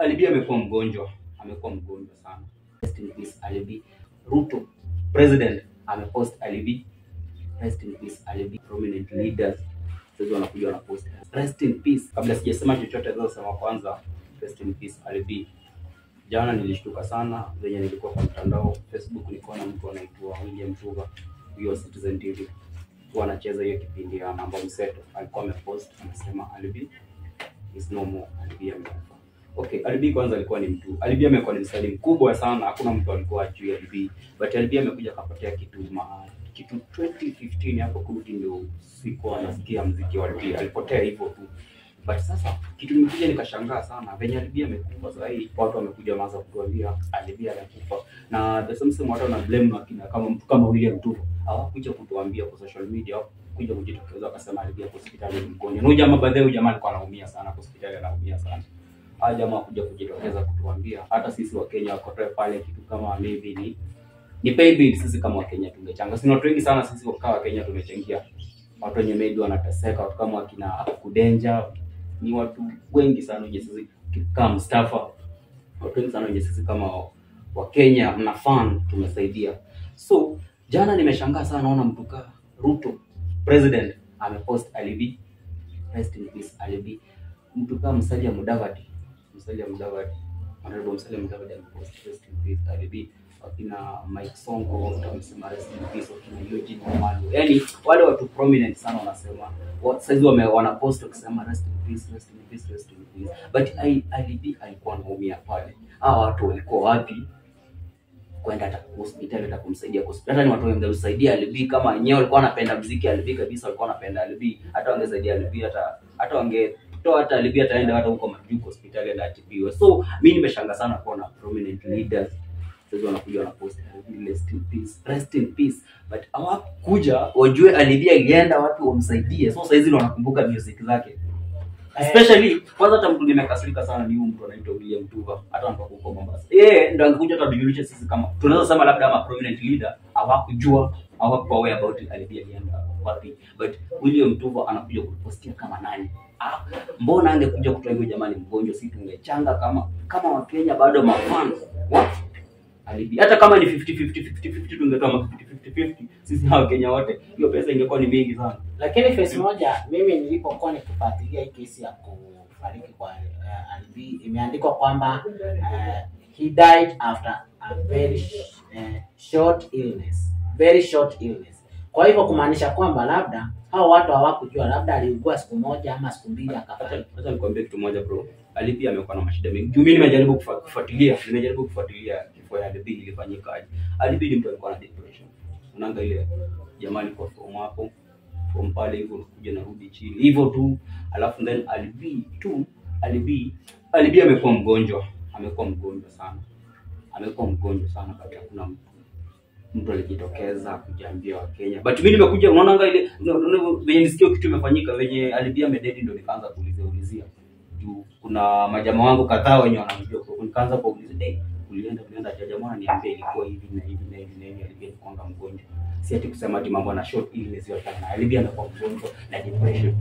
Alibi amekuwa mgonjwa, amekuwa mgonjwa sana. Rest in peace Alibi. Ruto president amepost Alibi. Rest in peace Alibi. Prominent leaders sasa wanakuja wanapost rest in peace. Kabla sijasema chochote, naweza kusema kwanza rest in peace Alibi. Jana nilishtuka sana venye nilikuwa kwa mtandao Facebook, nikaona mtu anaitwa William Tuva, hiyo Citizen TV huwa anacheza hiyo kipindi ya mambo mseto, alikuwa amepost anasema Alibi is no more, Alibi amekufa. Okay, Alibi kwanza alikuwa ni mtu, Alibi amekuwa ni msanii mkubwa sana, hakuna mtu alikuwa ajui Alibi, but Alibi amekuja akapotea kitu ma kitu 2015 hapo kurudi, ndio sikuwa nasikia mziki wa Alibi, alipotea hivyo tu. But sasa kitu nimekuja nikashangaa sana venye Alibi amekufa. Sasa hii watu wamekuja waanza kutuambia Alibi amekufa, na the same same watu wana blame wakina kama mtu kama William Tuva hawakuja kutuambia kwa social media, kuja kujitokeza wakasema Alibi ako hospitali ni mgonjwa. Na huyu jamaa baadaye, huyu jamaa alikuwa anaumia sana kwa hospitali, anaumia sana. Hawa jamaa kuja kujitokeza kutuambia, hata sisi wa Kenya wakotoe pale kitu kama maybe ni ni pay bill, sisi kama Wakenya tungechanga. Si ni watu wengi sana sisi kama Wakenya tumechangia, watu wenye maybe wanateseka, watu kama wakina Kudenja, ni watu wengi sana wenye sisi kama Mustafa, watu wengi sana wenye sisi kama Wakenya mna fan tumesaidia. So jana nimeshangaa sana, naona mtu kaa Ruto president amepost Alibi, rest in peace Alibi. Mtu kaa Musalia Mudavadi, Musalia Mudavadi, honorable Musalia Mudavadi amepost rest in peace Alibi. Wakina Mike Sonko wote wamesema rest in peace, wakina Eugene Wamalwa, yani wale watu prominent sana wanasema wa- saizi wame wanapost wakisema rest in peace, rest in peace, rest in peace. But I- Alibi alikuwa anaumia pale, hawa watu walikuwa wapi kwenda hata hospitali hata kumsaidia kwa hospitali. Hata ni watu wangemsaidia Alibi kama wenyewe walikuwa wanapenda muziki Alibi kabisa, walikuwa wanapenda Alibi, hata wangesaidia Alibi, hata hata wangetoa hata Alibi ataenda hata huko Majuku hospitali enda atibiwe. So mimi nimeshanga sana kuona prominent leaders sasa wanakuja wanapost Alibi rest in peace, rest in peace, but hawakuja wajue Alibi alienda watu wamsaidie. So saizi ndio wanakumbuka music zake especially kwanza hata mtu nimekasirika sana ni huyu mtu anaitwa William Tuva, hata anatoka huko Mombasa. Yeye ndo angekuja hata tujulishe sisi kama tunaweza sema labda ama prominent leader hawakujua hawakuwa aware about Alibi alienda wapi, but William Tuva anakuja kupostia kama nani? Ah, mbona angekuja kutoa hivyo jamani, mgonjwa, si tungechanga kama kama Wakenya bado mafans what Alibi hata kama ni 50 50 50 50 tungetoa ma 50 50 50 sisi hawa Kenya wote, hiyo pesa ingekuwa ni mingi sana. Lakini face moja, mimi nilipokuwa nikifuatilia hii kesi ya kufariki kwa uh, Alibi imeandikwa kwamba uh, he died after a very uh, short illness, very short illness. Kwa hivyo kumaanisha kwamba labda hao watu hawakujua, labda aliugua siku moja ama siku mbili akafariki. Acha acha nikwambie kitu moja bro. Ali pia amekuwa na mashida mengi. Juu mimi nimejaribu kufa- kufuatilia, nimejaribu kufuatilia kifo ya Ali ilifanyikaje. Ali ni mtu alikuwa na depression. Unaanga ile jamani kwa form hapo. Form pale hivyo unakuja narudi chini. Hivyo tu. Alafu then Ali tu Ali Ali amekuwa mgonjwa. Amekuwa mgonjwa sana. Amekuwa mgonjwa sana kati hakuna mtu mtu alijitokeza kujaambia Wakenya. But mimi nimekuja unaona ile unaona venye nisikia kitu imefanyika venye alibia mededi ndo nikaanza kuulizia ulizia. Juu kuna majamaa wangu kadhaa wenye wanamjua kwa hiyo nikaanza kuuliza hey, ulienda ulienda aje jamaa ananiambia ilikuwa hivi na hivi na hivi na hivi alibia alikuwa mgonjwa. Si ati kusema ati mambo na short illness yote na alibia amekuwa mgonjwa na depression.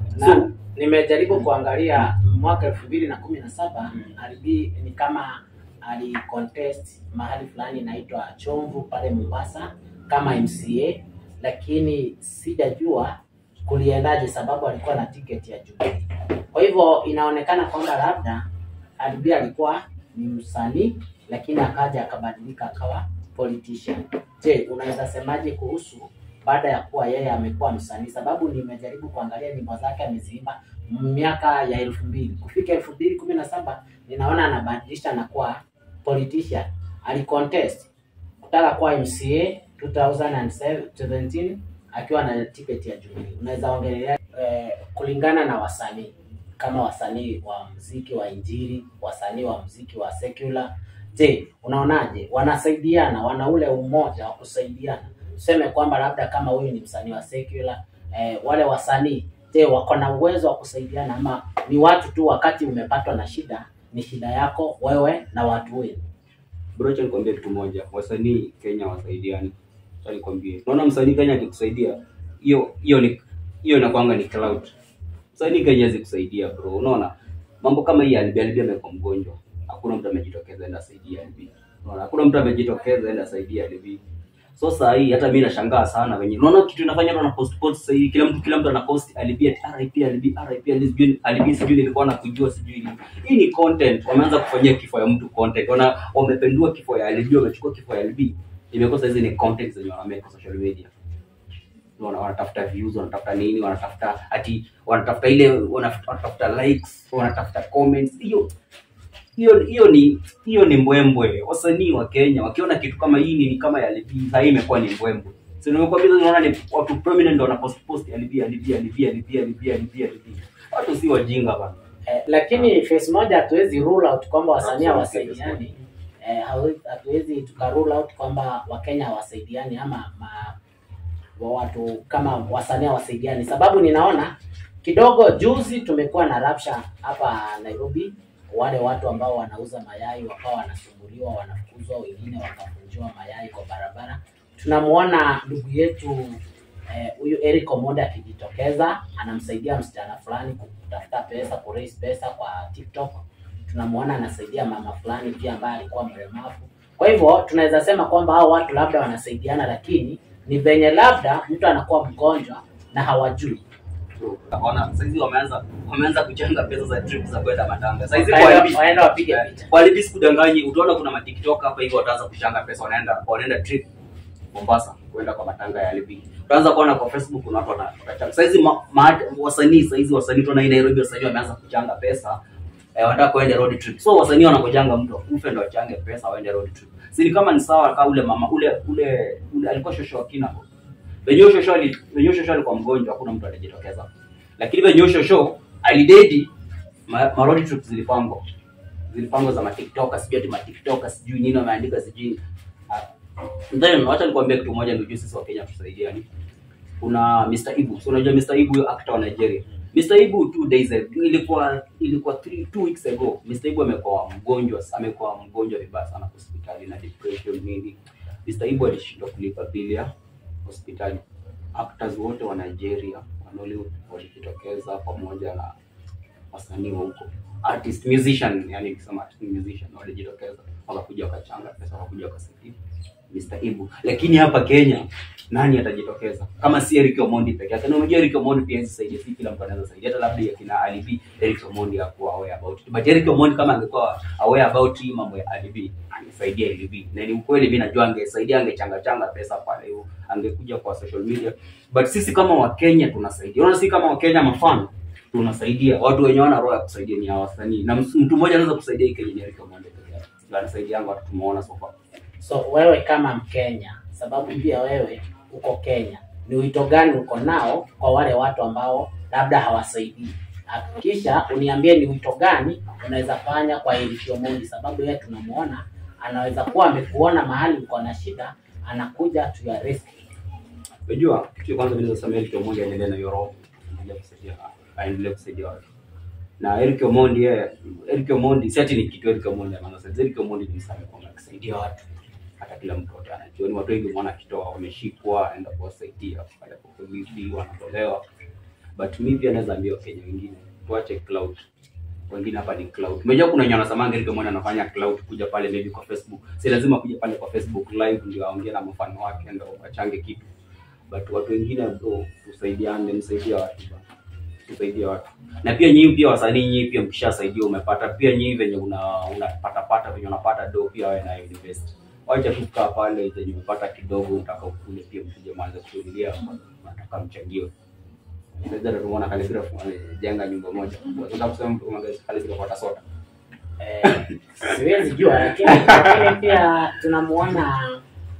na nimejaribu kuangalia mwaka elfu mbili na kumi na saba Alibi ni kama ali contest mahali fulani inaitwa Chomvu pale Mombasa kama MCA, lakini sijajua kuliendaje, sababu alikuwa na tiketi ya Jubilee. Kwa hivyo inaonekana kwamba labda Alibi alikuwa ni msanii, lakini akaja akabadilika akawa politician. Je, unaweza semaje kuhusu baada ya kuwa yeye amekuwa msanii, sababu nimejaribu kuangalia nyimbo zake ameziimba miaka ya elfu mbili kufika elfu mbili kumi na saba ninaona anabadilisha na kuwa politician. Alicontest kutaka kuwa MCA 2017 akiwa na tiketi ya Jubilee. Unaweza ongelea eh, kulingana na wasanii kama wasanii wa mziki wa injili, wasanii wa mziki wa secular. Je, unaonaje? Wanasaidiana, wana ule umoja wa kusaidiana tuseme kwamba labda kama huyu ni msanii wa secular eh, wale wasanii je, wako na uwezo wa kusaidiana ama ni watu tu, wakati umepatwa na shida, ni shida yako wewe na watu wenu? Bro, acha nikwambie kitu moja. Wasanii Kenya wasaidiani. Acha nikwambie. Unaona msanii Kenya akikusaidia, hiyo hiyo ni hiyo inakwanga ni cloud. Msanii Kenya hawezi kusaidia bro. Unaona? Mambo kama hii Alibi Alibi amekuwa mgonjwa. hakuna mtu amejitokeza enda saidia LB. Unaona, hakuna mtu amejitokeza enda saidia LB. So saa hii hata mimi nashangaa sana wenye unaona kitu inafanya watu wana post post sasa hivi kila mtu kila mtu ana post LB ati RIP LB RIP LB sijui LB sijui nilikuwa nakujua sijui nini. Hii ni content wameanza kufanyia kifo ya mtu content. Wana wamependua kifo ya LB wamechukua kifo ya LB. Imekuwa sasa hizi ni content zenye wanamake kwa social media wana- wanatafuta views wanatafuta nini wanatafuta ati wanatafuta ile wanaf- wanatafuta likes wanatafuta comments hiyo hiyo hiyo ni hiyo ni mbwembwe wasanii wa Kenya wakiona kitu kama hii ni kama ya LB sasa hii imekuwa ni mbwembwe so nimekuambia unaona ni watu prominent ndio wana post post LB LB LB LB LB LB LB watu si wajinga bana Eh, lakini face moja hatuwezi rule out kwamba wasanii Absolutely, hawasaidiani. Eh, hawe- hatuwezi tuka rule out kwamba Wakenya hawasaidiani ama ma, wa watu kama wasanii hawasaidiani, sababu ninaona kidogo juzi tumekuwa na rapsha hapa Nairobi, wale watu ambao wanauza mayai wakawa wanasumbuliwa, wanafukuzwa, wengine wakafunjiwa mayai kwa barabara. Tunamuona ndugu yetu eh, huyu Eric Omondi akijitokeza anamsaidia msichana fulani kutafuta pesa, kuraise pesa kwa TikTok. Tunamuona anasaidia mama fulani pia ambaye alikuwa mlemavu. Kwa hivyo tunaweza sema kwamba hao watu labda wanasaidiana, lakini ni venye labda mtu anakuwa mgonjwa na hawajui. Ona saizi wameanza wameanza kuchanga pesa za trip za kwenda matanga. Saizi kwa Waenda LB waenda wapige picha. Walibi sikudanganyi, utaona kuna matiktok hapa hivi wataanza kuchanga pesa, wanaenda wanaenda trip Mombasa kwenda kwa matanga ya LB. Utaanza kuona kwa Facebook kuna watu wana- wanachanga. Saizi ma, ma, wasanii saizi wasanii tunaona hii Nairobi wasanii wameanza kuchanga pesa eh, wanataka kuenda road trip. So wasanii wanakojanga mtu akufe ndo achange pesa waende road trip. Si ni kama ni sawa kama ule mama ule ule, ule alikuwa shosho wa kina. Venye shosho ali venye shosho alikuwa mgonjwa hakuna mtu alijitokeza. Lakini venye shosho alidedi ma, ma road trip zilipangwa zilipangwa za matiktoka sijui ati matiktoka sijui nini wameandika sijui Ah, then wacha nikwambie kitu moja ndio sisi wa Kenya tusaidiani kuna Mr. Ibu so unajua Mr. Ibu huyo actor wa Nigeria Mr. Ibu two days ago, ilikuwa ilikuwa three, two weeks ago Mr. Ibu amekuwa mgonjwa amekuwa mgonjwa vibaya sana hospitali na depression nini Mr. Ibu alishindwa kulipa bili ya hospitali actors wote wa Nigeria wa Nollywood walijitokeza pamoja na wasanii wa huko artist musician yani nikisema artist musician walijitokeza wakakuja wakachanga pesa wakakuja wakasaidia Mr. Ibu lakini hapa Kenya nani atajitokeza kama si Eric Omondi peke yake na unajua Eric Omondi pia hawezi saidia si kila mtu anaweza saidia hata labda akina Ali B Eric Omondi hakuwa aware about it but Eric Omondi kama angekuwa aware about hii mambo ya Ali B angesaidia Ali B na ni ukweli mimi najua angesaidia angechanga changa pesa pale hiyo angekuja kwa social media but sisi kama Wakenya tunasaidia unaona sisi kama Wakenya mafano tunasaidia watu wenye wana roho ya kusaidia ni hawa wasanii na ms- mtu mmoja anaweza kusaidia hii Kenya ni Eric Omondi peke yake Ndio anasaidia watu tumeona so far So wewe kama Mkenya, sababu pia wewe uko Kenya, ni wito gani uko nao kwa wale watu ambao labda hawasaidii? Hakikisha uniambie ni wito gani unaweza fanya kwa Eric Omondi, sababu yeye tunamuona anaweza kuwa amekuona mahali uko na shida, anakuja to your rescue. Unajua kitu cha kwanza mimi nasema Eric Omondi aendelee na hiyo roho, aendelee kusaidia aendelee kusaidia watu. Na Eric Omondi yeye Eric Omondi si ati ni kitu Eric Omondi anaanza sasa. Eric Omondi ni msanii kwa kusaidia watu. Hata kila mtu wote anajua ni watu wengi mwana kitoa wameshikwa aenda kuwasaidia pale kwa polisi wanatolewa. But mimi pia naweza ambia Wakenya wengine tuache cloud. Wengine hapa ni cloud. Unajua kuna wenye wanasamanga Eric Omondi anafanya cloud kuja pale maybe kwa Facebook. Si lazima kuja pale kwa Facebook live ndio aongee na mfano wake ndio achange kitu but watu wengine bro, tusaidiane, msaidie watu bana, tusaidie watu. Na pia nyinyi pia wasanii, nyinyi pia mkishasaidia umepata pia nyinyi venye una unapata pata venye unapata do pia wewe nayo invest. Wacha tu kukaa pale venye umepata kidogo, unataka ukule pia, msije mwanze kufikiria unataka mchangio. Sasa tumeona Kalibira jenga nyumba moja kubwa. Sasa kusema mtu kama Kalibira kwa sota. Eh, siwezi jua, lakini lakini pia tunamuona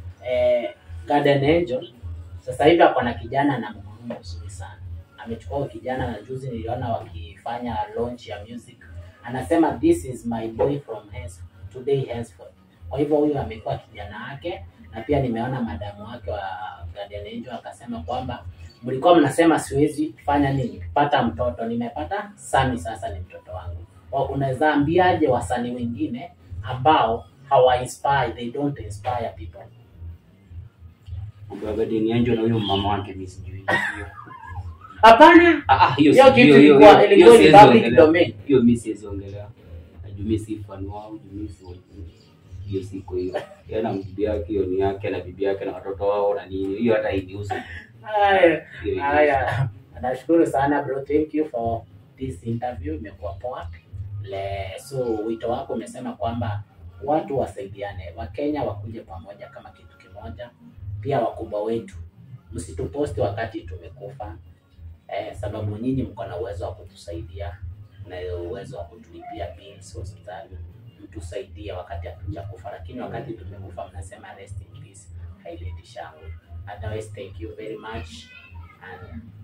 eh, Garden Angel sasa hivi ako na kijana na mgurumo mzuri sana. Amechukua huyo kijana na juzi niliona wakifanya launch ya music, anasema this is my boy from hence, today henceforth. Kwa hivyo huyu amekuwa kijana wake, na pia nimeona madamu wake wa Garden Angel akasema kwamba mlikuwa mnasema siwezi fanya nini, pata mtoto, nimepata Sami, sasa ni mtoto wangu. Wa- Unaweza ambiaje wasanii wengine ambao hawa inspire, they don't inspire people? Mambo ya Guardian Angel na huyo mama wake mimi sijui. Hiyo. Hapana, Ah, ah, hiyo Hiyo si- kitu hiyo- hiyo- ilikuwa- hiyo ilikuwa ni siwezi public ongelea. domain. Hiyo mimi siwezi ongelea. Najua jumi si fan wao jumi si hiyo siko hiyo yeye na bibi yake hiyo ni yake na bibi yake na watoto wao na nini hiyo hata hainihusu Haya, Hiyo hainihusu. haya. Nashukuru sana bro, thank you for this interview, imekuwa poa. Le, so wito wako umesema kwamba watu wasaidiane, Wakenya wakuje pamoja kama kitu kimoja. Pia wakubwa wetu, msituposti wakati tumekufa eh, sababu nyinyi mko na uwezo wa kutusaidia na uwezo wa kutulipia bills hospitali, mtusaidie wakati hatujakufa, lakini wakati tumekufa mnasema rest in peace, haileti shangwe. Otherwise, thank you very much and